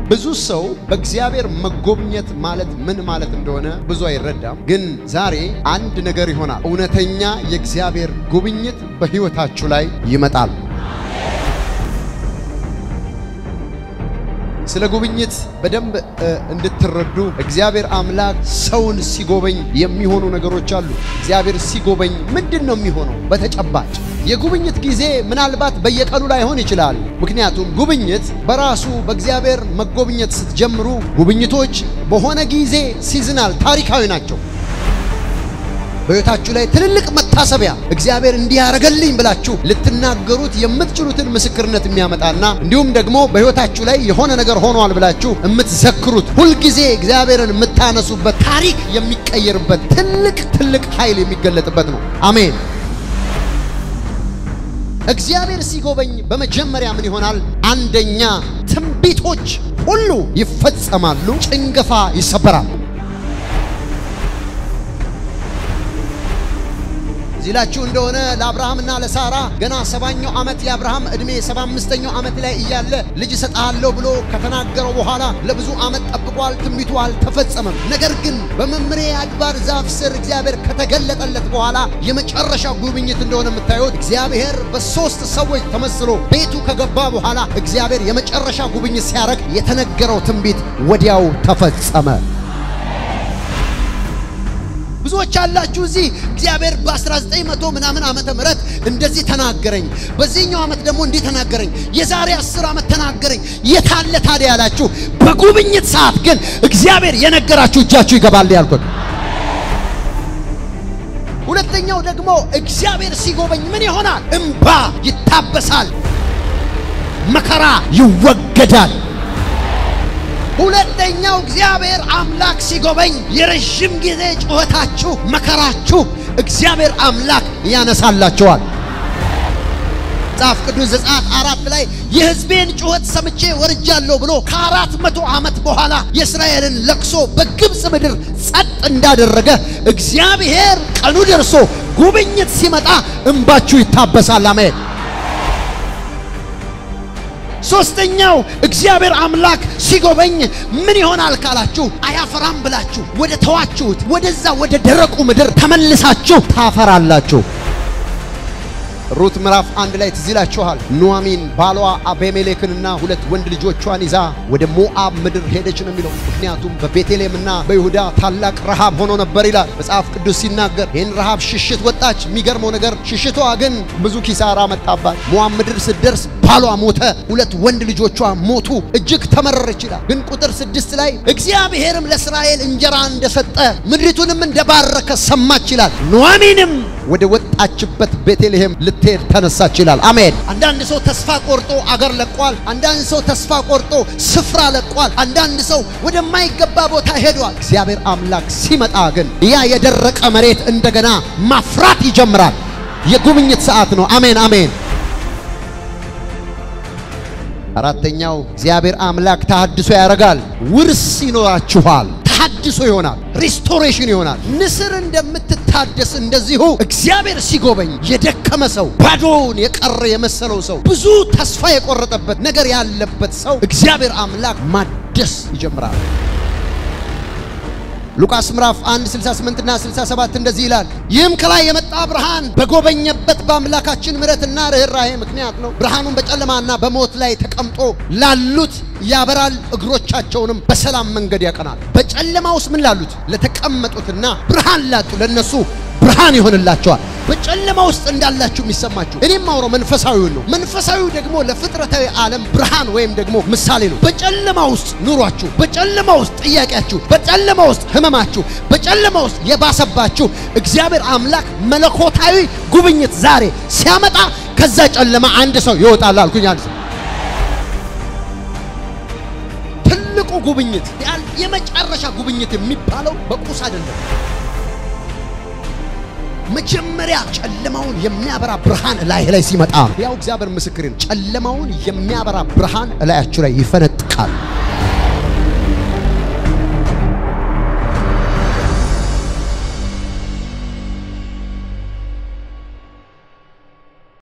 ብዙ ሰው በእግዚአብሔር መጎብኘት ማለት ምን ማለት እንደሆነ ብዙ አይረዳም። ግን ዛሬ አንድ ነገር ይሆናል። እውነተኛ የእግዚአብሔር ጉብኝት በሕይወታችሁ ላይ ይመጣል። ስለ ጉብኝት በደንብ እንድትረዱ እግዚአብሔር አምላክ ሰውን ሲጎበኝ የሚሆኑ ነገሮች አሉ። እግዚአብሔር ሲጎበኝ ምንድን ነው የሚሆነው? በተጨባጭ የጉብኝት ጊዜ ምናልባት በየቀኑ ላይሆን ይችላል። ምክንያቱም ጉብኝት በራሱ በእግዚአብሔር መጎብኘት ስትጀምሩ ጉብኝቶች በሆነ ጊዜ ሲዝናል ታሪካዊ ናቸው። በሕይወታችሁ ላይ ትልልቅ መታሰቢያ እግዚአብሔር እንዲህ ያደረገልኝ ብላችሁ ልትናገሩት የምትችሉትን ምስክርነት የሚያመጣና እንዲሁም ደግሞ በሕይወታችሁ ላይ የሆነ ነገር ሆኗል ብላችሁ የምትዘክሩት ሁልጊዜ እግዚአብሔርን የምታነሱበት ታሪክ የሚቀየርበት ትልቅ ትልቅ ኃይል የሚገለጥበት ነው። አሜን። እግዚአብሔር ሲጎበኝ በመጀመሪያ ምን ይሆናል? አንደኛ ትንቢቶች ሁሉ ይፈጸማሉ፣ ጭንገፋ ይሰበራል። ዚላችሁ እንደሆነ ለአብርሃምና ለሳራ ገና ሰባኛው ዓመት የአብርሃም ዕድሜ ሰባ አምስተኛው ዓመት ላይ እያለ ልጅ እሰጥሃለሁ ብሎ ከተናገረው በኋላ ለብዙ ዓመት ጠብቋል። ትንቢቱ አልተፈጸመም። ነገር ግን በመምሬ አድባር ዛፍ ስር እግዚአብሔር ከተገለጠለት በኋላ የመጨረሻ ጉብኝት እንደሆነ የምታዩት እግዚአብሔር በሦስት ሰዎች ተመስሎ ቤቱ ከገባ በኋላ እግዚአብሔር የመጨረሻ ጉብኝት ሲያደርግ የተነገረው ትንቢት ወዲያው ተፈጸመ። ብዙዎች አላችሁ እዚህ እግዚአብሔር በ1900 ምናምን ዓመተ ምህረት እንደዚህ ተናገረኝ፣ በዚህኛው ዓመት ደግሞ እንዲህ ተናገረኝ፣ የዛሬ 10 ዓመት ተናገረኝ። የታለ ታዲያ ያላችሁ፣ በጉብኝት ሰዓት ግን እግዚአብሔር የነገራችሁ እጃችሁ ይገባል ያልኩት። ሁለተኛው ደግሞ እግዚአብሔር ሲጎበኝ ምን ይሆናል? እምባ ይታበሳል፣ መከራ ይወገዳል። ሁለተኛው እግዚአብሔር አምላክ ሲጎበኝ የረዥም ጊዜ ጩኸታችሁ፣ መከራችሁ እግዚአብሔር አምላክ ያነሳላችኋል። መጽሐፍ ቅዱስ ዘጸአት አራት ላይ የሕዝቤን ጩኸት ሰምቼ ወርጃለሁ ብሎ ከአራት መቶ ዓመት በኋላ የእስራኤልን ለቅሶ በግብፅ ምድር ጸጥ እንዳደረገ እግዚአብሔር ቀኑ ደርሶ ጉብኝት ሲመጣ እንባችሁ ይታበሳል። አሜን። ሶስተኛው እግዚአብሔር አምላክ ሲጎበኝ ምን ይሆናል ካላችሁ፣ አያፈራም ብላችሁ ወደ ተዋችሁት ወደዛ ወደ ደረቁ ምድር ተመልሳችሁ ታፈራላችሁ። ሩት ምዕራፍ አንድ ላይ ትዝ ይላችኋል። ኑዋሚን ባሏ አቤሜሌክንና ሁለት ወንድ ልጆቿን ይዛ ወደ ሞአብ ምድር ሄደች ነው የሚለው። ምክንያቱም በቤተልሔምና በይሁዳ ታላቅ ረሃብ ሆኖ ነበር ይላል መጽሐፍ ቅዱስ ሲናገር። ይህን ረሃብ ሽሽት ወጣች። የሚገርመው ነገር ሽሽቷ ግን ብዙ ኪሳራ መጣባት። ሞአብ ምድር ስትደርስ ባሏ ሞተ፣ ሁለት ወንድ ልጆቿ ሞቱ። እጅግ ተመረረች ይላል። ግን ቁጥር ስድስት ላይ እግዚአብሔርም ለእስራኤል እንጀራ እንደሰጠ ምድሪቱንም እንደባረከ ሰማች ይላል። ኑዋሚንም ወደ ወጣችበት ቤተልሔም ልትሄድ ተነሳች ይላል። አሜን። አንዳንድ ሰው ተስፋ ቆርጦ አገር ለቋል። አንዳንድ ሰው ተስፋ ቆርጦ ስፍራ ለቋል። አንዳንድ ሰው ወደማይገባ ቦታ ሄዷል። እግዚአብሔር አምላክ ሲመጣ ግን ያ የደረቀ መሬት እንደገና ማፍራት ይጀምራል። የጉብኝት ሰዓት ነው። አሜን አሜን። አራተኛው እግዚአብሔር አምላክ ተሐድሶ ያደርጋል። ውርስ ይኖራችኋል። ተሐድሶ ይሆናል። ሪስቶሬሽን ይሆናል። ንስር እንደምትታደስ እንደዚሁ እግዚአብሔር ሲጎበኝ የደከመ ሰው፣ ባዶውን የቀረ የመሰለው ሰው፣ ብዙ ተስፋ የቆረጠበት ነገር ያለበት ሰው እግዚአብሔር አምላክ ማደስ ይጀምራል። ሉቃስ ምዕራፍ 1 68 እና 67 እንደዚህ ይላል። ይህም ከላይ የመጣ ብርሃን በጎበኘበት በአምላካችን ምሕረትና ርኅራኄ ምክንያት ነው። ብርሃኑን በጨለማና በሞት ላይ ተቀምጦ ላሉት ያበራል፣ እግሮቻቸውንም በሰላም መንገድ ያቀናል። በጨለማ ውስጥ ምን ላሉት ለተቀመጡትና ብርሃን ላጡ ለነሱ ብርሃን ይሆንላቸዋል። በጨለማ ውስጥ እንዳላችሁ የሚሰማችሁ እኔም አውረው መንፈሳዊውን ነው። መንፈሳዊው ደግሞ ለፍጥረታዊ ዓለም ብርሃን ወይም ደግሞ ምሳሌ ነው። በጨለማ ውስጥ ኑሯችሁ፣ በጨለማ ውስጥ ጥያቄያችሁ፣ በጨለማ ውስጥ ህመማችሁ፣ በጨለማ ውስጥ የባሰባችሁ እግዚአብሔር አምላክ መለኮታዊ ጉብኝት ዛሬ ሲያመጣ ከዛ ጨለማ አንድ ሰው ይወጣል አልኩኝ። አንድ ሰው ትልቁ ጉብኝት የመጨረሻ ጉብኝት የሚባለው በቁስ አይደለም። መጀመሪያ ጨለማውን የሚያበራ ብርሃን ላይ ላይ ሲመጣ ያው እግዚአብሔር ምስክሬን ጨለማውን የሚያበራ ብርሃን እላያችሁ ላይ ይፈነጥቃል።